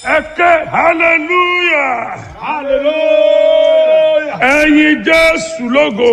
ẹ ké hallelujah Hallelujah. ẹyin jésù lógo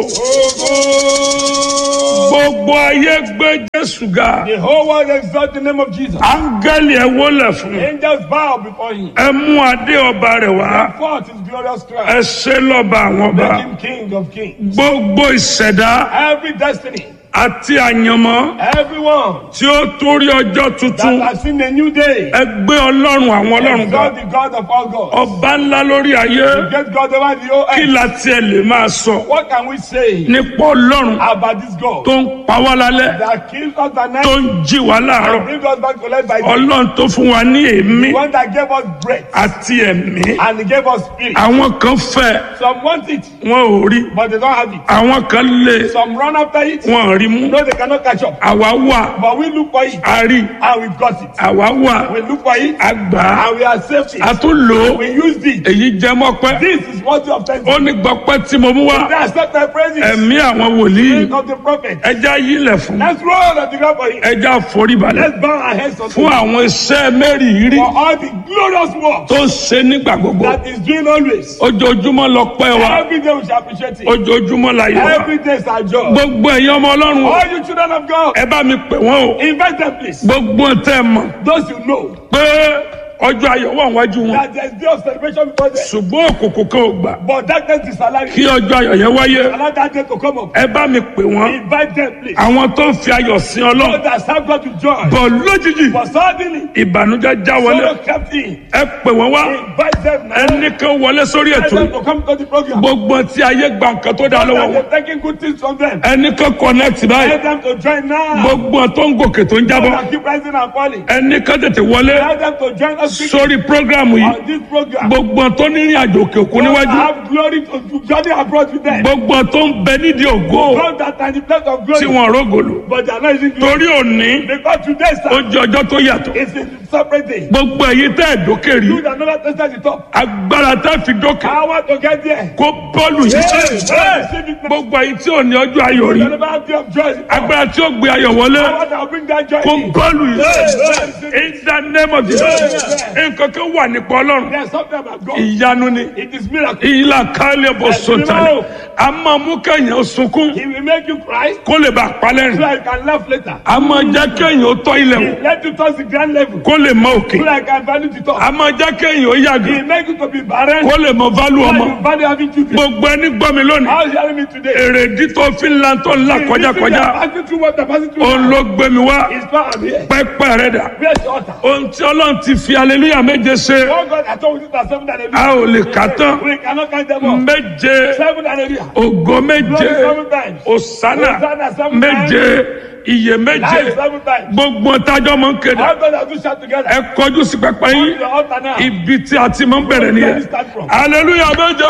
gbogbo ayé gbé jésù ga The whole world exalt the name of Jesus. áńgẹ́lì ẹ wólẹ̀ fún Angels bow before him. ẹ mú adé ọba rẹ̀ wá Forth his glorious ẹ crown. ṣe lọ́ba àwọn ọba Make him king of kings. gbogbo ìṣẹ̀dá Every destiny, àti àyànmọ́ everyone tí ó torí ọjọ́ tuntun that has seen a new day, ẹ gbé ọlọ́run àwọn ọlọ́run ga exalt the God of all gods. ọba ńlá lórí ayé Get God over the whole kí earth. la tiẹ̀ lè máa sọ What can we say nípa ọlọ́run about this God tó ń pa wá lálẹ́ that kills us at tó night ń jí wá láàárọ̀ and brings us back to life by day? ọlọ́run tó fún wa ní èémí The one that gave us breath àti ẹ̀mí and he gave us spirit. àwọn kan fẹ́ Some want it, wọn ò rí but they don't have it. àwọn kan lé Some run after it, wọn ò rí mú no, they cannot catch up. àwa wà But we look for it a rí and we've got it. àwa wà We look for it a gbà á and we are saved a it. tún lò ó We used it. èyí jẹ mọ́pẹ́ This is what you obtain. ó ní gbọ́pẹ́ tí mo mú wá That's not my praises. ẹ̀mí àwọn wòlíì Spirit of the prophet. ẹja yílẹ̀ fún Let's roll on the ground for him. ẹja foríbalẹ̀ Let's bow our heads unto fún him àwọn iṣẹ́ mẹ́rìírí for all the glorious work tó ń ṣe nígbà gbogbo that is doing always. ojoojúmọ́ lọ pẹ́ wa Every day we shall appreciate it. ojoojúmọ́ la yẹ wa Every day is our job. gbogbo ẹ̀yin ọmọ ọlọ́run o, All you children of God, ẹ bá mi pè wọ́n o invite them please. gbogbo tẹ́ ẹ mọ̀ Those you know pé ọjọ́ ayọ̀ wà wájú wọn that there's day of celebration before them. ṣùgbọ́n òkùnkùn kan ò gbà But darkness is alive. kí ọjọ́ ayọ̀ yẹn wáyé Allow that day to come up. ẹ bá mi pè wọ́n Invite them please. àwọn tó ń fi ayọ̀ sin So ọlọ́run that serve God with joy. bọ̀ lójijì But suddenly, ìbànújẹ́ já wọlé sorrow kept in. ẹ pè wọ́n wá Invite them now. ẹnì kan wọlé sórí Invite ètò them yìí to come to the program. gbogbo tí ayé gba nǹkan tó dáa lọ́wọ́ That wọn they're taking good things from them. ẹnì kan connect báyìí Let them to join now. gbogbo tó ń gòkè tó ń jábọ́ That keep rising and falling. ẹnì kan tètè wọlé Let them to join us quickly sórí prógrámù yìí on this program. gbogbo tó ní ìrìn àjò òkè òkun God níwájú have glory to to journey abroad with them. gbogbo tó ń bẹ nídìí ògo God that are in the place of tí glory. wọn rógòlò But they are not using glory. torí òní Because today, ó sir, jẹ ọjọ́ tó yàtọ̀ is a separate day. gbogbo èyí tẹ́ ẹ̀ dókè rí You that never tested the top. agbára tẹ́ fi dókè I want to get there. kó bọ́ọ̀lù yìí Hey, receive it now. gbogbo èyí tí ò ní ọjọ́ ayọ̀ rí You never have day of joy. agbára tí ó gbé ayọ̀ wọlé I want to bring that joy kó in. bọ́ọ̀lù yìí Hey, in the name of Jesus nǹkan kan wà nípa ọlọ́run There's something about God. ìyanu ni It is miracle. ìlà kálẹ̀ bọ̀ sọ̀tàlẹ̀ a máa mú kẹ́yìn sunkún He will make you cry kó lè bá a palẹ̀ so rìn I can laugh later. a máa jẹ́ kẹ́yìn ó tọ́ ilẹ̀ wò Let you touch the grand level kó lè mọ òkè so I can value the top. a máa jẹ́ kẹ́yìn ó yàgò He make you to be barren kó lè mọ válù so ọmọ you value having children. gbogbo ẹni gbọ́ mi lónìí How is hearing me today? èrèdí tó fi ń la tó ń la kọjákọjá Passing through what I'm passing through. òun ló gbé mi wá It's not I'm here. pẹ́pẹ́ rẹ̀ dà Where's the altar? ohun tí ọlọ́run ti fi aleluya méje ṣe Oh God, I told you that seven and a a ò lè kà tán We cannot count them all. méje Seven and a ògo méje Glory seven times. òsánà Hosanna seven méje iye méje Life seven times. gbogbo tájọ́ mọ̀ ń kéde How God has do shout together. ẹ kọjú sí pẹpẹ On yín the altar now. ibi tí a ti máa ń bẹ̀rẹ̀ nìyẹn aleluya méje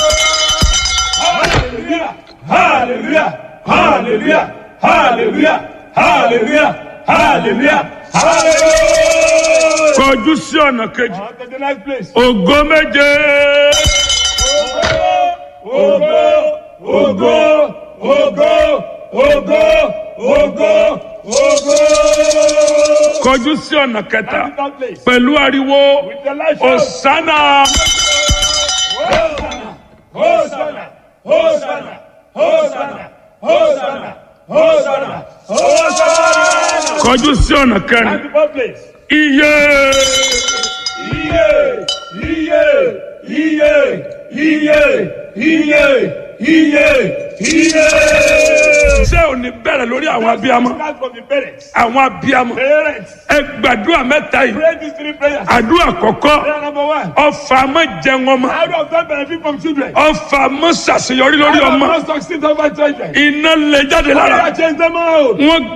Hallelujah. Hallelujah. Hallelujah. Hallelujah. Hallelujah. Hallelujah. Hallelujah. kọjú sí ọ̀nà kejì On to the next place. ògo méje Ogo, ogo, ogo, ogo, ogo, ogo. kọjú sí ọ̀nà kẹta On to that place. pẹ̀lú ariwo With the light show. òsánà Hosanna, Hosanna, Hosanna, Hosanna, Hosanna, Hosanna, Hosanna. kọjú sí ọ̀nà kẹrin On to that place. iye Iye, iye, iye, iye, iye, iye, iye. ṣé ò ní bẹ̀rẹ̀ lórí àwọn abiyamọ Start from the parents. àwọn abiyamọ Parents, ẹ gbàdúrà mẹ́ta yìí pray these three prayers. àdúrà kọ̀kọ́ Prayer number one. ọfà mọ́ jẹun ọmọ How do of them benefit from children? ọfà mọ́ ṣàṣeyọrí lórí How do ọmọ not succeed over children? iná lè jáde How lára do I change them out? wọn